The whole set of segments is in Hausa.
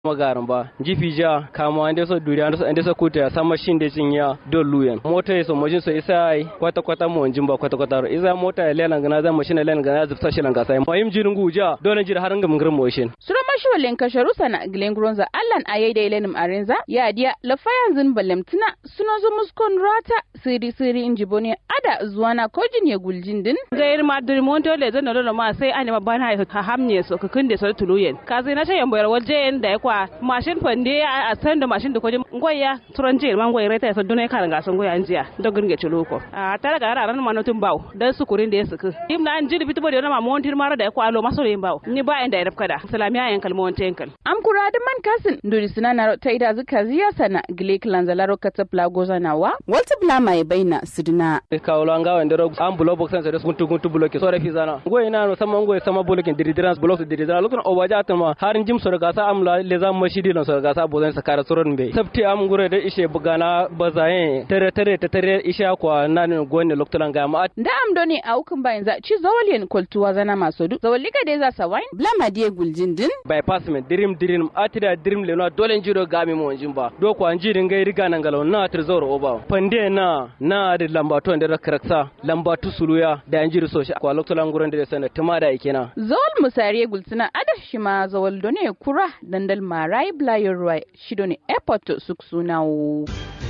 magaran ba jifi ja kama ande so duri ande so ande so kuta sama shinde cinya do luyen mota yeso mojin so isa ai kwata kwata mo njin ba kwata kwata isa mota ya lelan gana zan mashina lelan gana zufta shilan ga sai mayim jirin guja dole jira har ngam ngir moshin sura mashuwalen kasharu sana glen gronza allan ayai da ilenim arenza ya dia lafayan zin balemtina suno zo muskon rata siri siri injibone ada zuwana kojin ya guljin din gair ma diri monto le zan da ma sai ani ma bana ha hamne so ka kunde so tuluyen ka zai na tayan boyar waje da ya kwa mashin fande a san da mashin da kojin ngoya turanje man ngoya reta so dunai kan ga san ngoya anjiya dogun ge chuloko a tara ga ran ma notun baw dan su kurin da ya suku im na anjiri bitubo da ma montir mara da ya kwa lo maso yin baw ni ba inda ya rafka da salamiya yan kalmon tenkal am kura da man kasin nduri sinana ta ida zuka ziya sana gile kilanzalaro katapla gozanawa walta blama ya baina sidina kawlo anga wende ro am bulo box sen so guntu guntu bloke so refi zana ngoy na no sama ngoy sama bloke diridirans blok diridirans lokon o waja atma harin jim so ga sa am la le zam mashidi lon so ga sa bozen sa kara soron be sabti am ngure da ishe bugana bazaye tere tere te tere ishe kwa nan gonne loktolan ga ma da am doni a hukun bayan za ci zawalien kultuwa zana maso du zawalika dai za sa wain blama die guljin din bypass me dirim dirim atira dirim le no dole jiro ga mi mo jimba do ko anjirin ga riga nan galo na tir zoro oba pande na na da lambato da karaksa lambatu suluya da anjiri so shi kwa loktolan guran da sana tuma da ikena zawal musariye gulsuna ada shi ma zawal done kura dandal marai blayer ruwa shido ne airport suksunawo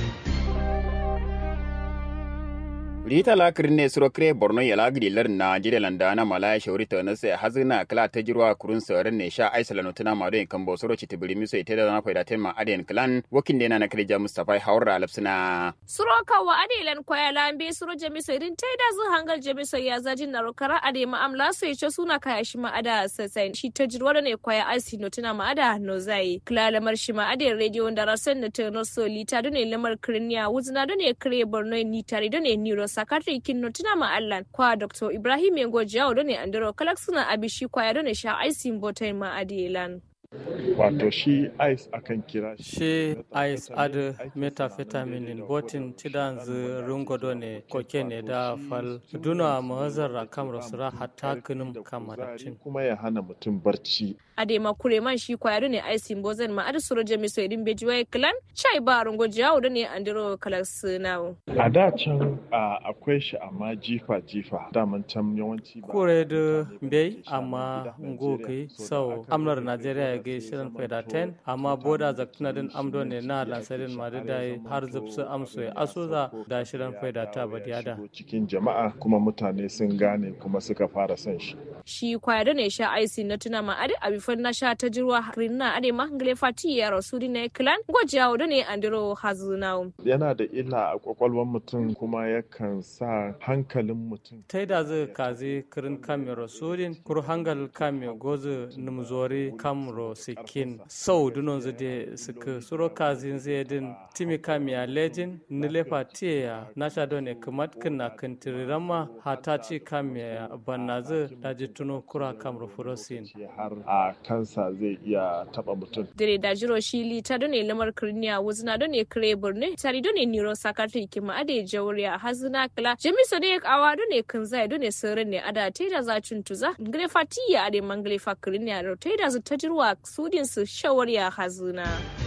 rita la kirne suro kre borno yala gidi lar na jire landa na malaya shauri ta na sai hazina kala ta jirwa kurun sauran ne sha aisa lano tuna ma don kan bosoro ci tibiri miso ite da na faida tema aden clan wakin dena na kirja mustafa haura alapsina suro kawa adelan kwaya lambe suro jamiso irin ta da zu hangar jamiso ya zajin na rokara ade ma amla so ya suna kaya shi ma ada sasai shi ta jirwa da ne kwaya asi no tuna ma ada no zai kila lamar shi ma ade radio da rasan na ta no so lita da ne lamar kirniya wuzna da ne kire borno ni tare da ne niro sakatare kinno tuna ma allan kwa dr ibrahim yango jawo da ne andro kalak suna abishi kwaya da ne sha aisin botai ma adelan wato shi ice akan kira shi ice ad methamphetamine botin tidan zu rungodo ne koke ne da fal duna mahazar kam rasura hatta kinum kamaratin kuma ya hana mutum barci ade makure man shi kwaya ne aisin bozan ma adu suro jami so idin bejuwa clan chai ba rungo jawo da ne andro kalas nawo a da can akwai shi amma jifa jifa daman can yawanci kure da bai amma ngoki sau amlar najeriya ga shirin faida 10 amma boda zaktuna din amdo ne na lansarin ma da har zubsu amso ya asuza da shirin faida ta badiyada cikin jama'a kuma mutane sun gane kuma suka fara son shi shi kwaya da ne sha aisin na tuna ma ade abifan na sha ta jirwa rinna ade mahangale fati ya rasudi na clan gwajawo da ne andro hazunawo yana da illa a kwakwalwar mutum kuma yakan sa hankalin mutum ta da zai kazi kirin kame rasudin kur hangal kame gozu numzori kamro sikin sau dunon zu de suka suro kazin zai din timi kame a lejin nilefa tiya na sha ne kamat kina kintirirama hata ci kame banna zai daji tuno kura kamro furosin har a kansa zai iya taba mutum dire da jiro shi lita done lamar kirniya wuzna done kire burne tari done niro sakatri kima ade jawriya hazuna kala jamiso de awa done kanzai done sirrin ne ada teda za tuza ngre fatiya ade mangle fakirniya ro teda zu tajirwa sudin su shawariya hazuna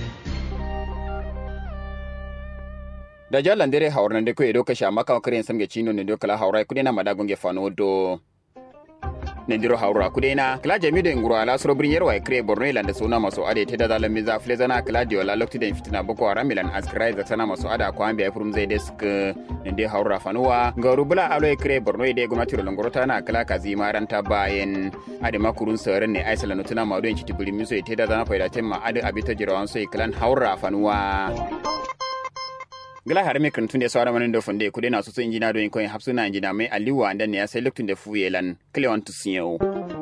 da jalan dere hawran de ko edo ka sha maka karen samge chino ne do kala hawrai kudena madagonge fano do nendiro haura kudena kala jamido nguro ala soro brin yerwa kre borno ilanda suna maso ade te da zalan miza flezana kala dio la lokti den fitina boko haram milan askrai za sana maso ada ko ambe furum zai desk nende haura fanuwa ngaru bula alo kre borno ide gwamnati ro ngoro tana kala kazi maranta bayen ade makurun saren ne aisala nutuna mado en chitibuli miso te da zana faida temma ade abita jirawan so klan haura fanuwa gila har me kan tunde sawara manin do funde kude na so injina do in koyin hapsuna injina mai aliwa andan ne ya sai luktun da fuyelan klewan tusiyo